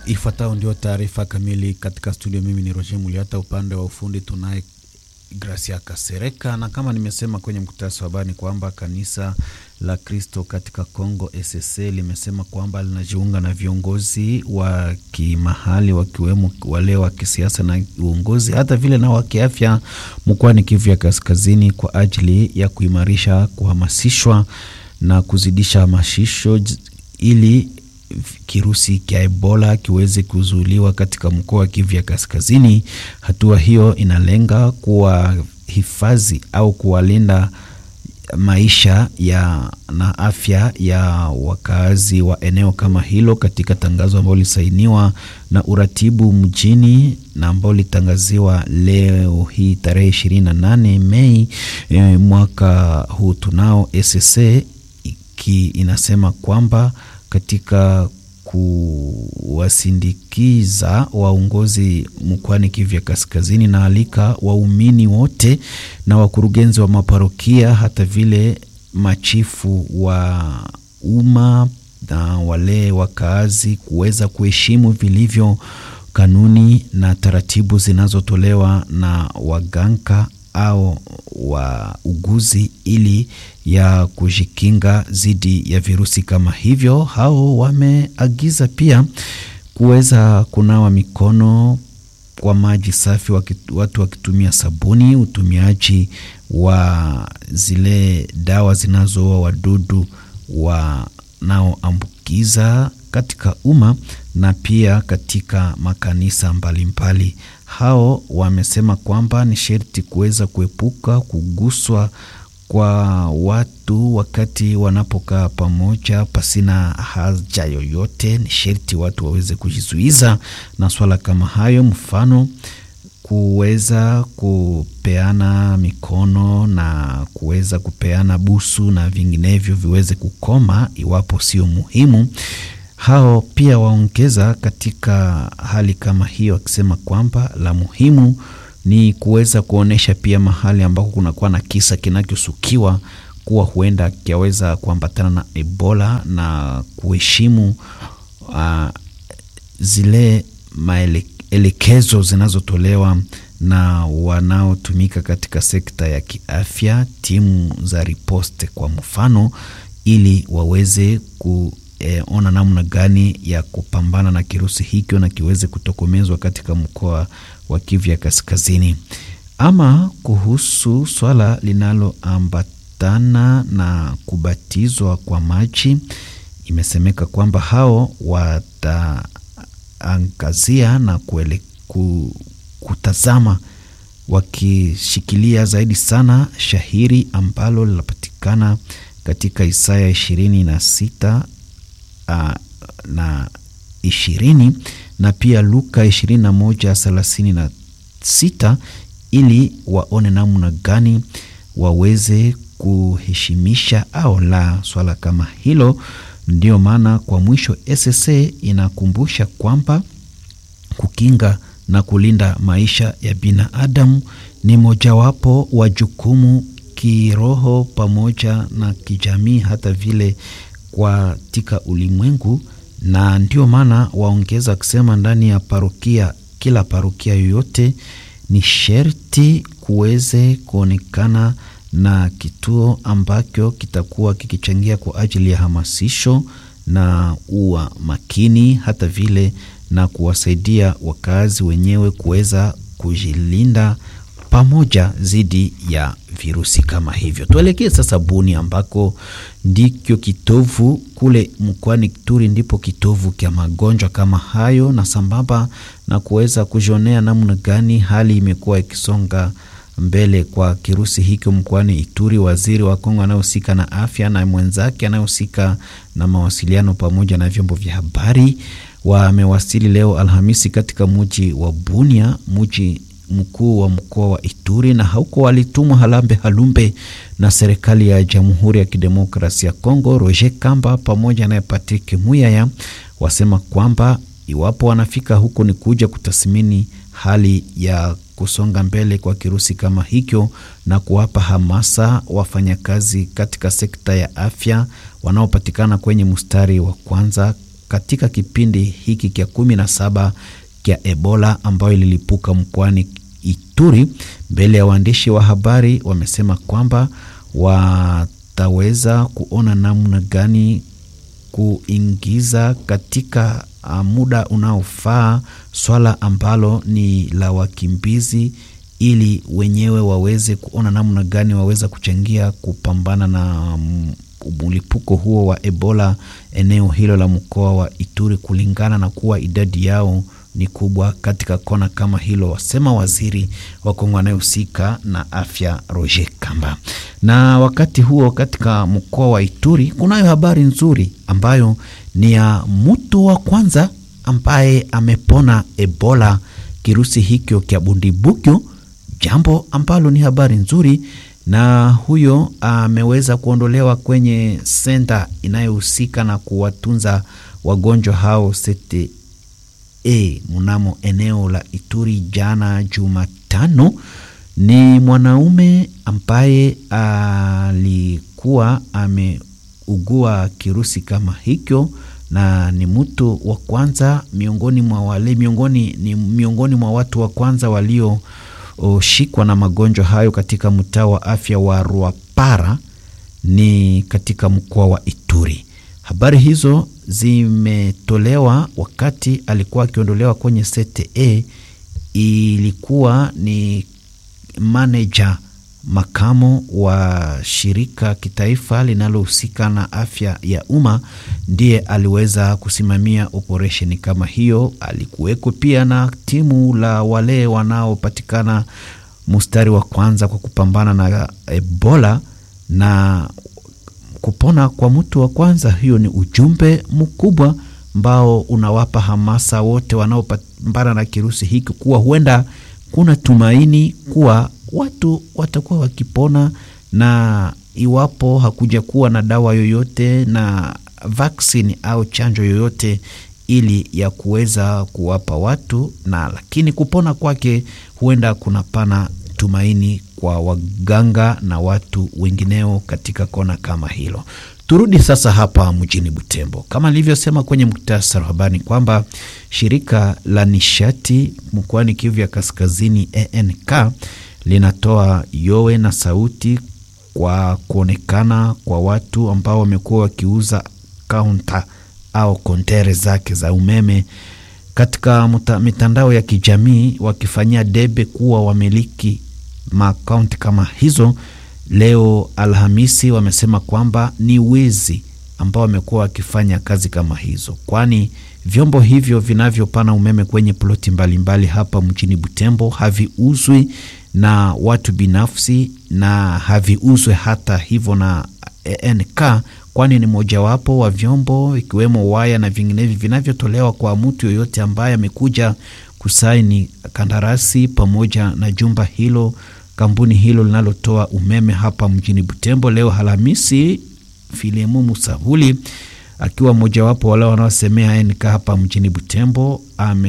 Ifuatayo ndio taarifa kamili katika studio. Mimi ni Roger Muliata, upande wa ufundi tunaye Gracia Kasereka, na kama nimesema kwenye mkutasa wa habari ni kwamba kanisa la Kristo katika Kongo SSC limesema kwamba linajiunga na viongozi wa kimahali wakiwemo wale wa kisiasa na uongozi hata vile na wa kiafya mkoani Kivu ya Kaskazini kwa ajili ya kuimarisha, kuhamasishwa na kuzidisha hamasisho ili kirusi cha Ebola kiweze kuzuiliwa katika mkoa wa Kivu ya Kaskazini. Hatua hiyo inalenga kuwahifadhi au kuwalinda maisha ya na afya ya wakazi wa eneo kama hilo, katika tangazo ambalo lisainiwa na uratibu mjini na ambalo litangaziwa leo hii tarehe 28 Mei e, mwaka huu tunao SSC ki inasema kwamba katika kuwasindikiza waongozi mkoani Kivu ya Kaskazini na alika waumini wote na wakurugenzi wa maparokia hata vile machifu wa umma na wale wakaazi kuweza kuheshimu vilivyo kanuni na taratibu zinazotolewa na waganga au wauguzi ili ya kujikinga dhidi ya virusi kama hivyo. Hao wameagiza pia kuweza kunawa mikono kwa maji safi, watu wakitumia sabuni, utumiaji wa zile dawa zinazoua wadudu wanaoambukiza katika umma na pia katika makanisa mbalimbali mbali. Hao wamesema kwamba ni sherti kuweza kuepuka kuguswa kwa watu wakati wanapokaa pamoja pasina haja yoyote. Ni sherti watu waweze kujizuiza na swala kama hayo, mfano kuweza kupeana mikono na kuweza kupeana busu na vinginevyo viweze kukoma iwapo sio muhimu. Hao pia waongeza katika hali kama hiyo, wakisema kwamba la muhimu ni kuweza kuonyesha pia mahali ambako kunakuwa na kisa kinachosukiwa kuwa huenda kiaweza kuambatana na Ebola na kuheshimu uh, zile maelekezo zinazotolewa na wanaotumika katika sekta ya kiafya, timu za riposte kwa mfano, ili waweze ku E, ona namna gani ya kupambana na kirusi hicho na kiweze kutokomezwa katika mkoa wa Kivu ya Kaskazini. Ama kuhusu swala linaloambatana na kubatizwa kwa maji, imesemeka kwamba hao wataangazia na kuele, ku, kutazama wakishikilia zaidi sana shahiri ambalo linapatikana katika Isaya ishirini na sita Uh, na ishirini na pia Luka ishirini na moja thelathini na sita ili waone namna gani waweze kuheshimisha au la swala kama hilo. Ndio maana kwa mwisho SSA inakumbusha kwamba kukinga na kulinda maisha ya binadamu ni mojawapo wa jukumu kiroho pamoja na kijamii hata vile katika ulimwengu, na ndio maana waongeza kusema ndani ya parokia, kila parokia yoyote ni sherti kuweze kuonekana na kituo ambacho kitakuwa kikichangia kwa ajili ya hamasisho na uwa makini, hata vile na kuwasaidia wakazi wenyewe kuweza kujilinda pamoja dhidi ya virusi kama hivyo. Tuelekee sasa Buni ambako ndikyo kitovu kule mkoani Ituri, ndipo kitovu kya magonjwa kama hayo, na sambamba na kuweza kujionea namna gani hali imekuwa ikisonga mbele kwa kirusi hicho mkoani Ituri. Waziri wa Kongo anayehusika na afya na mwenzake anayehusika na mawasiliano pamoja na vyombo vya habari wamewasili leo Alhamisi katika muji wa Bunia, muji mkuu wa mkoa wa Ituri na huko walitumwa Halambe Halumbe na serikali ya Jamhuri ya Kidemokrasia ya Kongo. Roger Kamba pamoja naye Patrick Muyaya wasema kwamba iwapo wanafika huko ni kuja kutathmini hali ya kusonga mbele kwa kirusi kama hicho na kuwapa hamasa wafanyakazi katika sekta ya afya wanaopatikana kwenye mstari wa kwanza katika kipindi hiki kya kumi na saba kya Ebola ambayo ililipuka mkoani Ituri. Mbele ya waandishi wa habari wamesema kwamba wataweza kuona namna gani kuingiza katika muda unaofaa swala ambalo ni la wakimbizi ili wenyewe waweze kuona namna gani waweza kuchangia kupambana na mlipuko huo wa Ebola eneo hilo la mkoa wa Ituri, kulingana na kuwa idadi yao ni kubwa katika kona kama hilo, wasema waziri wa Kongo anayehusika na afya Roger Kamba. Na wakati huo katika mkoa wa Ituri kunayo habari nzuri ambayo ni ya mtu wa kwanza ambaye amepona Ebola, kirusi hikyo kya bundibugyo, jambo ambalo ni habari nzuri na huyo ameweza kuondolewa kwenye senta inayohusika na kuwatunza wagonjwa hao sete e mnamo eneo la Ituri jana Jumatano. Ni mwanaume ambaye alikuwa ameugua kirusi kama hicho, na ni mtu wa kwanza miongoni mwa wale miongoni, ni miongoni mwa watu wa kwanza walio shikwa na magonjwa hayo katika mtaa wa afya wa Rwapara ni katika mkoa wa Ituri. Habari hizo zimetolewa wakati alikuwa akiondolewa kwenye CTE. Ilikuwa ni maneja makamo wa shirika kitaifa linalohusika na afya ya umma ndiye aliweza kusimamia operesheni kama hiyo. Alikuweko pia na timu la wale wanaopatikana mstari wa kwanza kwa kupambana na Ebola na kupona kwa mtu wa kwanza. Hiyo ni ujumbe mkubwa ambao unawapa hamasa wote wanaopambana na kirusi hiki kuwa huenda kuna tumaini kuwa watu watakuwa wakipona, na iwapo hakuja kuwa na dawa yoyote na vaksini au chanjo yoyote ili ya kuweza kuwapa watu na, lakini kupona kwake huenda kunapana tumaini kwa waganga na watu wengineo katika kona kama hilo. Turudi sasa hapa mjini Butembo, kama nilivyosema kwenye muktasari wa habari kwamba shirika la nishati mkoani Kivu ya Kaskazini ENK linatoa yowe na sauti kwa kuonekana kwa watu ambao wamekuwa wakiuza kaunta au kontere zake za umeme katika muta, mitandao ya kijamii wakifanyia debe kuwa wamiliki maakaunti kama hizo. Leo Alhamisi wamesema kwamba ni wezi ambao wamekuwa wakifanya kazi kama hizo, kwani vyombo hivyo vinavyopana umeme kwenye ploti mbalimbali hapa mjini Butembo haviuzwi na watu binafsi na haviuzwe hata hivyo na ENK, kwani ni mojawapo wa vyombo ikiwemo waya na vinginevyo vinavyotolewa kwa mtu yoyote ambaye amekuja kusaini kandarasi pamoja na jumba hilo kampuni hilo linalotoa umeme hapa mjini Butembo. Leo Alhamisi, Filemu Musavuli akiwa mojawapo wale wanaosemea ENK hapa mjini Butembo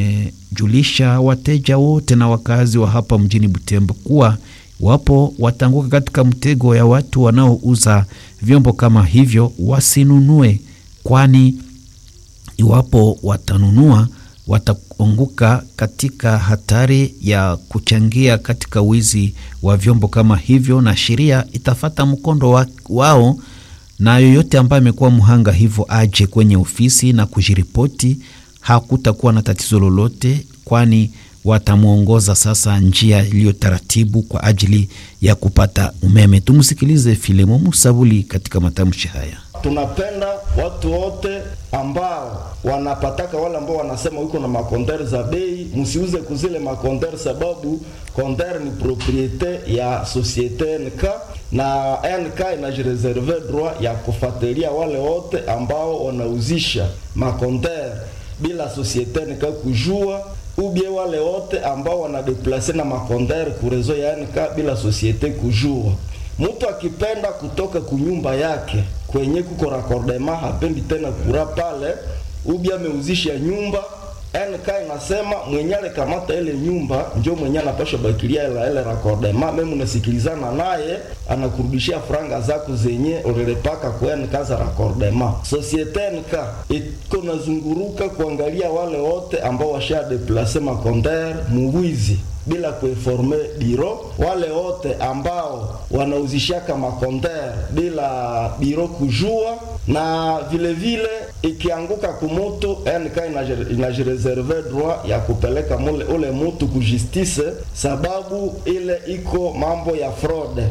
amejulisha wateja wote na wakazi wa hapa mjini Butembo kuwa wapo watanguka katika mtego ya watu wanaouza vyombo kama hivyo wasinunue, kwani iwapo watanunua wataanguka katika hatari ya kuchangia katika wizi wa vyombo kama hivyo, na sheria itafata mkondo wa, wao na yoyote ambaye amekuwa mhanga hivyo aje kwenye ofisi na kujiripoti. Hakutakuwa na tatizo lolote, kwani watamwongoza sasa njia iliyo taratibu kwa ajili ya kupata umeme. Tumsikilize Filemo Musabuli katika matamshi haya. Tunapenda watu wote ambao wanapataka wale ambao wanasema wiko na makondere za bei, msiuze kuzile makondere, sababu kondere ni propriete ya societe NK na NK inajireserve droit ya kufuatilia wale wote ambao wanauzisha makondere bila societe NK kujua ubie wale wote ambao wanadeplase na makondere kurezo ya NK bila societe kujua. Mtu akipenda kutoka kunyumba yake kwenye kuko rakordema, hapendi tena kura pale, ubi ameuzisha nyumba NK inasema mwenye alikamata ile nyumba njo mwenye anapasha bakilia ile ile rakordema, meme unasikilizana naye anakurudishia franga zako zenye ulilipaka kwa NK za rakordema. Societe NK iko nazunguruka kuangalia wale wote ambao washa deplace makonter muwizi bila kuinforme biro, wale wote ambao wanauzishaka makonter bila biro kujua, na vile vile ikianguka kumutu NK inajireserve droit ya kupeleka mule ule mutu ku justice, sababu ile iko mambo ya fraude.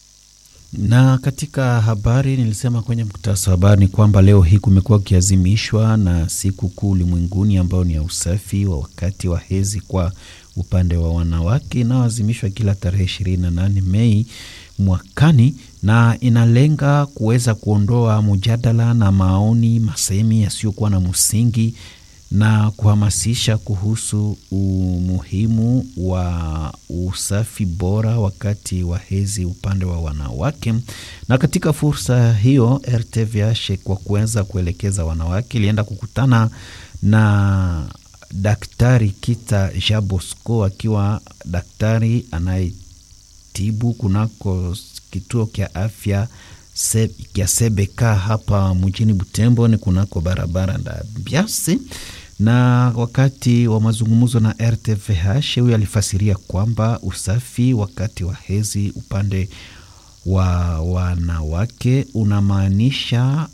Na katika habari nilisema kwenye mkutasa wa habari ni kwamba leo hii kumekuwa kukiazimishwa na siku kuu ulimwenguni ambayo ni ya usafi wa wakati wa hedhi kwa upande wa wanawake inayoazimishwa kila tarehe 28 Mei mwakani na inalenga kuweza kuondoa mjadala na maoni masemi yasiyokuwa na msingi na kuhamasisha kuhusu umuhimu wa usafi bora wakati wa hedhi upande wa wanawake. Na katika fursa hiyo, RTVH kwa kuweza kuelekeza wanawake ilienda kukutana na Daktari Kita Jabosco akiwa daktari anayetibu kunako kituo kya afya se, kya Sebeka hapa mjini Butembo, ni kunako barabara nda Biasi. Na wakati wa mazungumzo na RTVH, huyo alifasiria kwamba usafi wakati wa hedhi upande wa wanawake unamaanisha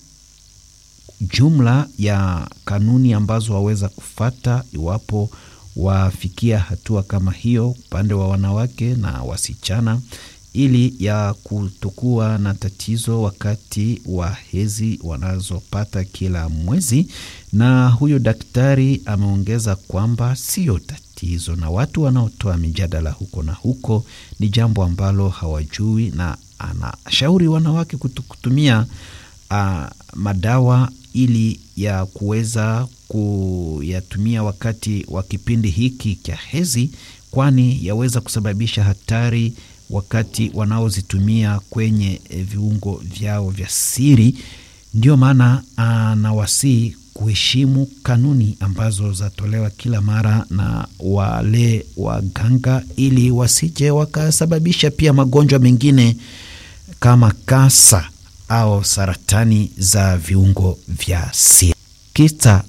jumla ya kanuni ambazo waweza kufata iwapo wafikia hatua kama hiyo upande wa wanawake na wasichana, ili ya kutokuwa na tatizo wakati wa hedhi wanazopata kila mwezi. Na huyo daktari ameongeza kwamba siyo tatizo, na watu wanaotoa mijadala huko na huko ni jambo ambalo hawajui, na anashauri wanawake kutumia uh, madawa ili ya kuweza kuyatumia wakati wa kipindi hiki cha hedhi, kwani yaweza kusababisha hatari wakati wanaozitumia kwenye viungo vyao vya siri. Ndio maana anawasihi kuheshimu kanuni ambazo zatolewa kila mara na wale waganga, ili wasije wakasababisha pia magonjwa mengine kama kasa au saratani za viungo vya siri. Kita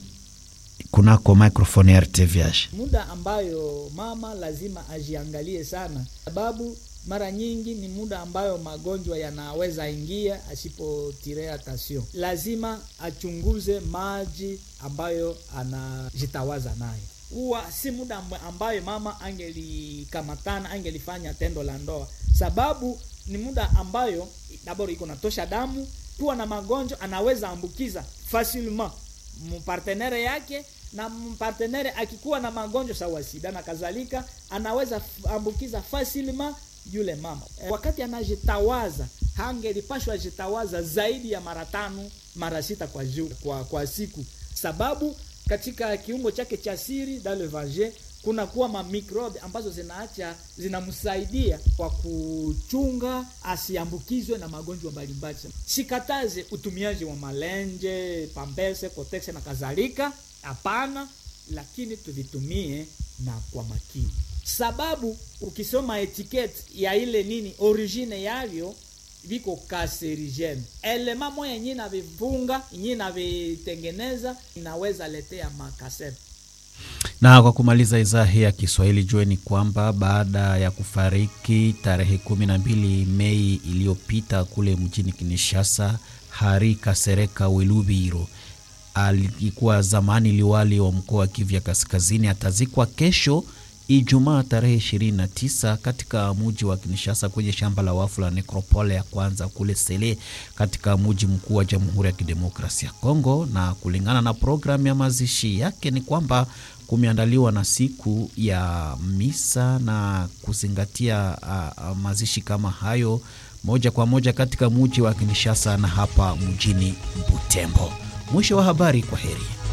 kunako microphone ya RTVH. Muda ambayo mama lazima ajiangalie sana, sababu mara nyingi ni muda ambayo magonjwa yanaweza ingia asipotirea attention. Lazima achunguze maji ambayo anajitawaza nayo huwa si muda ambayo mama angelikamatana angelifanya tendo la ndoa, sababu ni muda ambayo daboro iko natosha damu, kuwa na magonjwa anaweza ambukiza facilement mpartenere yake, na mpartenere akikuwa na magonjwa sawa sida na kadhalika, anaweza ambukiza facilement yule mama. E, wakati anajitawaza hangelipashwa jitawaza zaidi ya mara tano mara sita kwa, ju, kwa, kwa siku, sababu katika kiungo chake cha siri dans le vagin kuna kuwa mamikrobe ambazo zinaacha zinamsaidia kwa kuchunga asiambukizwe na magonjwa mbalimbali. Sikataze utumiaji wa malenje, pambese, kotex na kadhalika, hapana, lakini tuvitumie na kwa makini, sababu ukisoma etiketi ya ile nini origine yavyo viko kanserigene. Elema moya yenye navivunga yenye navitengeneza inaweza letea makasere na kwa kumaliza idhaa hii ya Kiswahili, jueni kwamba baada ya kufariki tarehe kumi na mbili Mei iliyopita kule mjini Kinshasa, Hari Kasereka Welubiro alikuwa zamani liwali wa mkoa wa Kivu ya Kaskazini, atazikwa kesho Ijumaa tarehe 29 katika muji wa Kinshasa kwenye shamba la wafu la nekropole ya kwanza kule Sele katika muji mkuu wa Jamhuri ya Kidemokrasia ya Kongo. Na kulingana na programu ya mazishi yake ni kwamba kumeandaliwa na siku ya misa na kuzingatia uh, mazishi kama hayo moja kwa moja katika muji wa Kinshasa na hapa mjini Butembo. Mwisho wa habari, kwa heri.